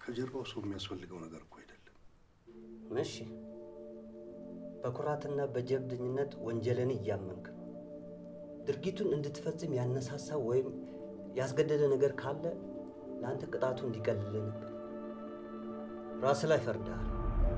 ከጀርባው ሰው የሚያስፈልገው ነገር እኮ አይደለም። እሺ፣ በኩራትና በጀብደኝነት ወንጀልን እያመንክ ድርጊቱን እንድትፈጽም ያነሳሳ ወይም ያስገደደ ነገር ካለ ለአንተ ቅጣቱ እንዲቀልልህ ነበር። ራስህ ላይ ፈርደሃል።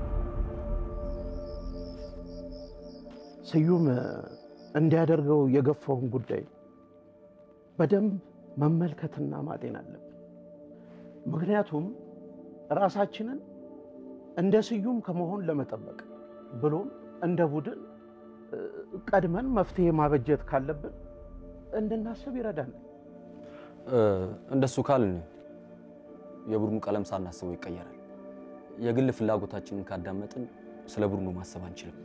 ስዩም እንዲያደርገው የገፋውን ጉዳይ በደንብ መመልከትና ማጤን አለብን። ምክንያቱም ራሳችንን እንደ ስዩም ከመሆን ለመጠበቅ ብሎም እንደ ቡድን እ፣ ቀድመን መፍትሄ ማበጀት ካለብን እንድናስብ ይረዳናል። እ፣ እንደሱ ካልን የቡድኑ ቀለም ሳናስበው ይቀየራል። የግል ፍላጎታችንን ካዳመጥን ስለ ቡድኑ ማሰብ አንችልም።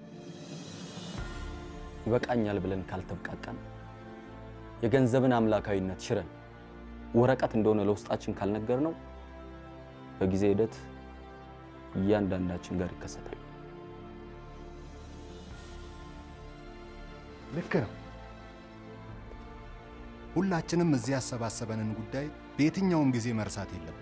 ይበቃኛል ብለን ካልተብቃቃን፣ የገንዘብን አምላካዊነት ሽረን ወረቀት እንደሆነ ለውስጣችን ካልነገር ነው በጊዜ ሂደት እያንዳንዳችን ጋር ይከሰታል። ልክ ነው። ሁላችንም እዚህ ያሰባሰበንን ጉዳይ በየትኛውም ጊዜ መርሳት የለብን።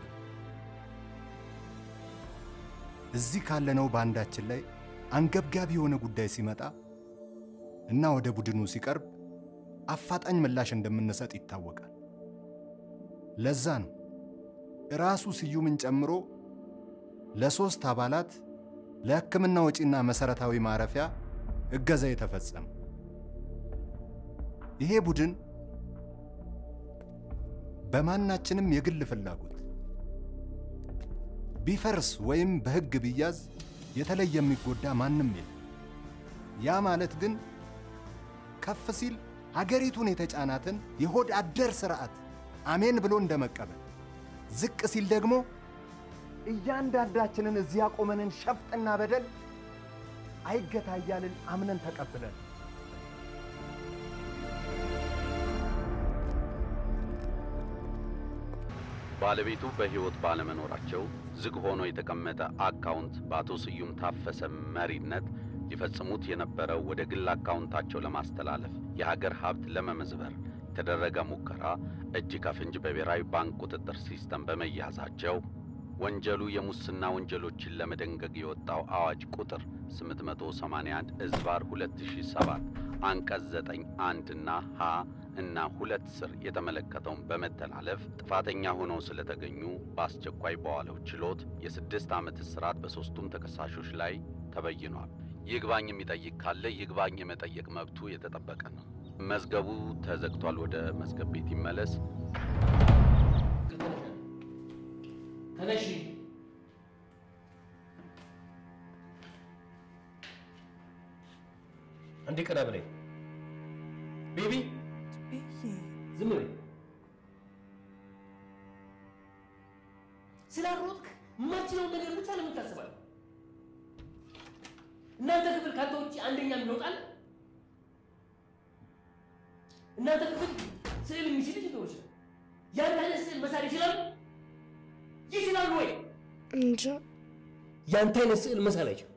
እዚህ ካለነው በአንዳችን ላይ አንገብጋቢ የሆነ ጉዳይ ሲመጣ እና ወደ ቡድኑ ሲቀርብ አፋጣኝ ምላሽ እንደምንሰጥ ይታወቃል። ለዛ ነው ራሱ ስዩምን ጨምሮ ለሶስት አባላት ለሕክምና ወጪና መሰረታዊ ማረፊያ እገዛ የተፈጸመ። ይሄ ቡድን በማናችንም የግል ፍላጎት ቢፈርስ ወይም በሕግ ቢያዝ የተለየ የሚጎዳ ማንም የለም። ያ ማለት ግን ከፍ ሲል ሀገሪቱን የተጫናትን የሆድ አደር ስርዓት አሜን ብሎ እንደመቀበል፣ ዝቅ ሲል ደግሞ እያንዳንዳችንን እዚህ ያቆመንን ሸፍጥና በደል አይገታ እያልን አምነን ተቀብለን ባለቤቱ በሕይወት ባለመኖራቸው ዝግ ሆኖ የተቀመጠ አካውንት በአቶ ስዩም ታፈሰ መሪነት ሊፈጽሙት የነበረው ወደ ግል አካውንታቸው ለማስተላለፍ የሀገር ሀብት ለመመዝበር የተደረገ ሙከራ እጅ ከፍንጅ በብሔራዊ ባንክ ቁጥጥር ሲስተም በመያዛቸው ወንጀሉ የሙስና ወንጀሎችን ለመደንገግ የወጣው አዋጅ ቁጥር 881 እዝባር 2007 አንቀጽ 9 አንድ እና ሀ እና ሁለት ስር የተመለከተውን በመተላለፍ ጥፋተኛ ሆነው ስለተገኙ በአስቸኳይ በዋለው ችሎት የስድስት ዓመት እስራት በሦስቱም ተከሳሾች ላይ ተበይኗል። ይግባኝ የሚጠይቅ ካለ ይግባኝ የመጠየቅ መብቱ የተጠበቀ ነው። መዝገቡ ተዘግቷል። ወደ መዝገብ ቤት ይመለስ። ተነሺ። እንዴ ቀና ብለኝ ቤቢ፣ ዝም በይ። ስላሮጥክ የማትችለውን ነገር ብቻ ለምን ታስባለህ? እናንተ ክፍል ካንተ ውጭ አንደኛ የሚወጣል? እናንተ ክፍል ስዕል የሚችል ልጆች ያን አይነት ስዕል መሳል ይችላሉ? ይችላሉ ወይ? እንጃ ያንተ አይነት ስዕል መሳል አይችልም።